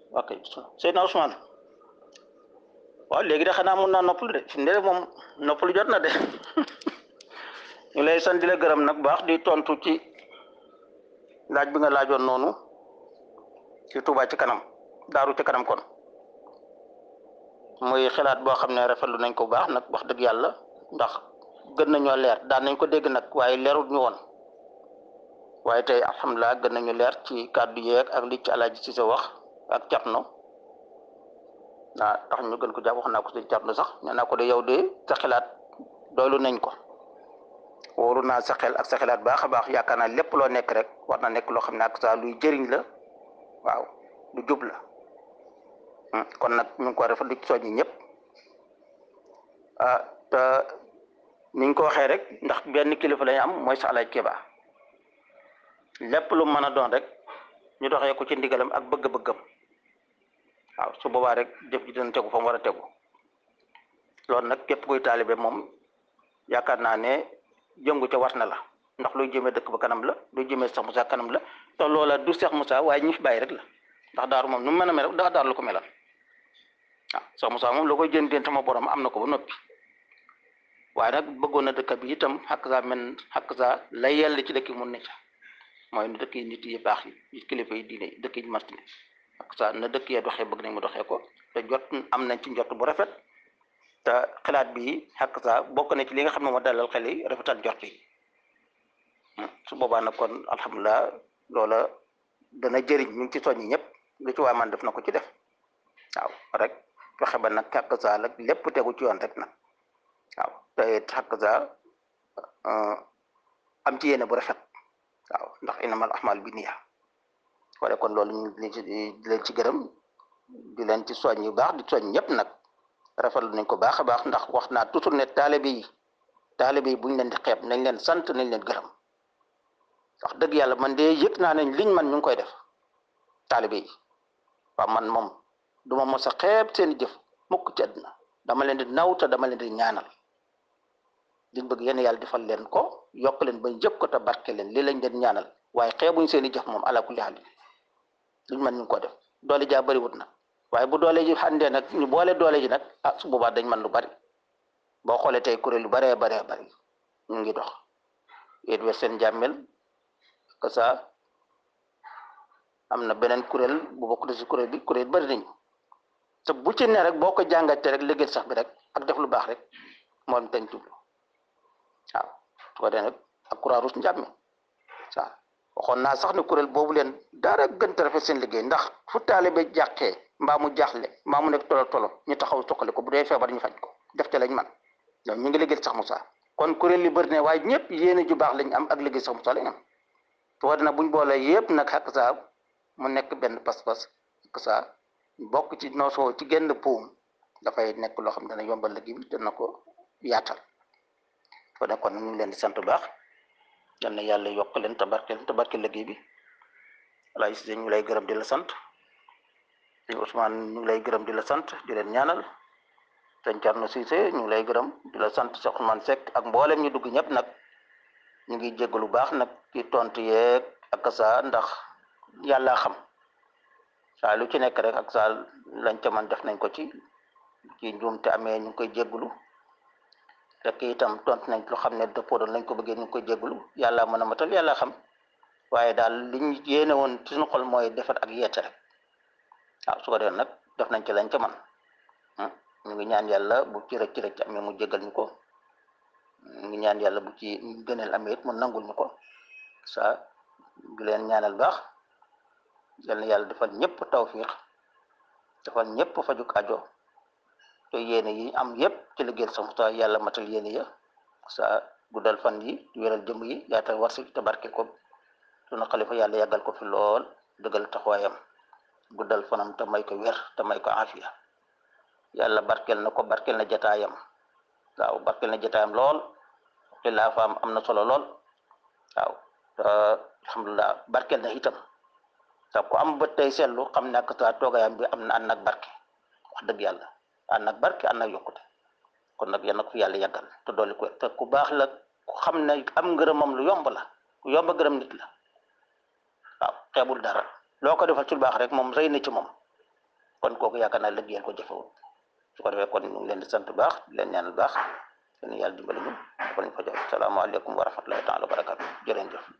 ok Seydina Ousmane waaw léegi de xanaa mun naa noppalu de fi mu ne moom noppalu jot na de ñu lay sant di la gërëm nag baax di tontu ci laaj bi nga laajoon noonu ci Touba ci kanam daaru ci kanam kon muy xalaat boo xam ne rafetlu nañ ko bu baax nag wax dëgg yàlla ndax gën nañoo leer daan nañ ko dégg nag waaye leerul ñu woon waaye tey alhamdulilah gën nañu leer ci kàddu yeeg ak li ci alaaji ci sa wax ak Cerno waaw tax ñu gën ko jàpp wax naa ko ci Cerno sax nee naa ko de yow de sa xalaat doylu nañ ko wóoru naa sa xel ak sa xalaat baax a baax yaakaar naa lépp loo nekk rek war na nekk loo xam ne ak sa luy jëriñ la waaw lu jub la kon nag ñu ngi ko rafetlu ci soññi ñëpp ah te ni ñu ko waxee rek ndax benn kilifa lañu am mooy sa alaaj Keba lépp lu mën a doon rek ñu doxee ko ci ndigalam ak bëgg-bëggam waaw su boobaa rek jëf ji dina tegu fa mu war a tegu loolu nag képp kuy taalibe moom yaakaar naa ne jëngu ca war na la ndax luy jëmee dëkk ba kanam la luy jëmee Cheikh Moussa kanam la te loola du Cheikh Moussa waaye ñi fi bàyyi rek la ndax daaru moom nu mu mën a mel rek dafa daaru lu ko melal waaw Cheikh Moussa moom loo koy jëndee sama borom am na ko ba noppi waaye nag bëggoon na dëkk bi itam xàq saa men xàq saa lay yell ci dëkk yi mun ne ca mooy na dëkk yi nit yi baax yi kilifa yi diine dëkk yi mast ne xàq saa na dëkk yee doxee bëgg nañ mu doxee ko te jot am nañ ci njot bu rafet te xalaat bi xàq saa bokk na ci li nga xam ne moo dalal xel yi rafetal njort yi su boobaa nag kon alhamdulilah loola dana jëriñ ñu ngi ci soññi ñëpp lu ci waa man def na ko ci def waaw rek fexe ba nag xàq saa la lépp tegu ci yoon rek nag waaw te it xàq saa am ci yéene bu rafet waaw ndax inamal ahmal bi niya wala kon loolu ñu ngi ci di leen ci gërëm di leen ci soñ yu baax di soñ ñëpp nag rafetlu nañ ko baax a baax ndax wax naa toujours ne taalibe yi taalibe yi buñ leen di xeeb nañ leen sant nañ leen gërëm wax dëgg yàlla man de yëg naa ne liñ man ñu ngi koy def taalibe yi waaw man moom du ma mos a xeeb seen i jëf mukk ci àdduna dama leen di naw te dama leen di ñaanal liñ bëgg yéen yàlla defal leen ko yokk leen bañ jëkk ko te barke leen lii lañ leen ñaanal waaye xeebuñ seen i jëf moom ala kulli haal liñ man ñu ngi ko def doole jaa bëriwut nag waaye bu doole ji xandee nag ñu boole doole ji nag ah su boobaa dañ man lu bari boo xoolee tey kuréel yu baree baree bari ñu ngi dox yéen wet seen jàmmel que ça am na beneen kuréel bu bokk ci kuréel bi kuréel bari nañu te bu ci ne rek boo ko jàngatee rek liggéey sax bi rek ak def lu baax rek moom tañ jublu waaw su ko dee nag ak croix rouge njàmme waaw waxoon naa sax ne kuréel boobu leen dara gën a rafet seen liggéey ndax fu taalibe jàqee mbaa mu jaaxle mbaa mu nekk tolo tolo ñu taxaw soqali ko bu dee feebar ñu faj ko def te lañ man ñoom ñu ngi liggéey sax Moussa kon kuréel yi bëri ne waaye ñëpp yéene ju baax lañ am ak liggéey sax Moussa lañ am su ko dee nag buñ boolee yëpp nag xakk saa mu nekk benn pas-pas xakk saa bokk ci noosoo ci genn puum dafay nekk loo xam ne dana yombal liggéey bi dana ko yaatal foo ne kon ñu ngi leen di sant bu baax yal na yàlla yokk leen tabarke leen tabarke liggéey bi alaay si ñu lay gërëm di la sant sëñ Ousmane ñu ngi lay gërëm di la sant di leen ñaanal sëñ Thierno Cissé ñu ngi lay gërëm di la sant Cheikh Ousmane Seck ak mboolem ñu dugg ñëpp nag ñu ngi jéggalu baax nag ci tontu yeeg ak saa ndax yàlla xam saa lu ci nekk rek ak saa lañ ca man def nañ ko ci ci njuum te amee ñu ngi koy jéggalu rek itam tontu nañ lu xam ne dëppoo doon lañ ko bëggee ñu ngi koy jéggalu yàlla mën a matal yàlla xam waaye daal li ñu yéene woon ci suñu xol mooy defar ak yeete rek waaw su ko defee nag def nañ ci lañ ca man ñu ngi ñaan yàlla bu ci rëcc rëcc amee mu jégal ñu ko ñu ngi ñaan yàlla bu ci gëneel amee it mu nangul ñu ko sa di leen ñaanal baax yal na yàlla defal ñëpp tawfiix defal ñëpp fajuk ajo te yéene yi am yëpp ci liggéeyal sa Musaa yàlla matal yéene ya sa guddal fan yi wéral jëm yi yaatal warsi te barke ko sunu xalifa yàlla yàggal ko fi lool dëggal taxawaayam guddal fanam te may ko wér te may ko afiya yàlla barkel na ko barkel na jataayam waaw barkel na jataayam lool xilaafaam am na solo lool waaw te alhamdulilah barkel na itam te ku am bët tey seetlu xam ne ak sa toogaayam bi am na ànd ak barke wax dëgg yàlla ànd ak barke ànd ak yokkute kon nag yal na ko fi yàlla yàggal te dolli ko te ku baax la ku xam ne am ngërëmam lu yomb la ku yomb gërëm nit la waaw xeebul dara loo ko defal ci lu baax rek moom rëy na ci moom kon kooku yaakaar naa liggéeyal ko jëfewul su ko defee kon ñu ngi leen di sant bu baax di leen ñaanal baax leen yàlla dimbali ñu dafa lañ fa jox salaamaaleykum wa rahmatullahi taala wa barakatu jërëjëf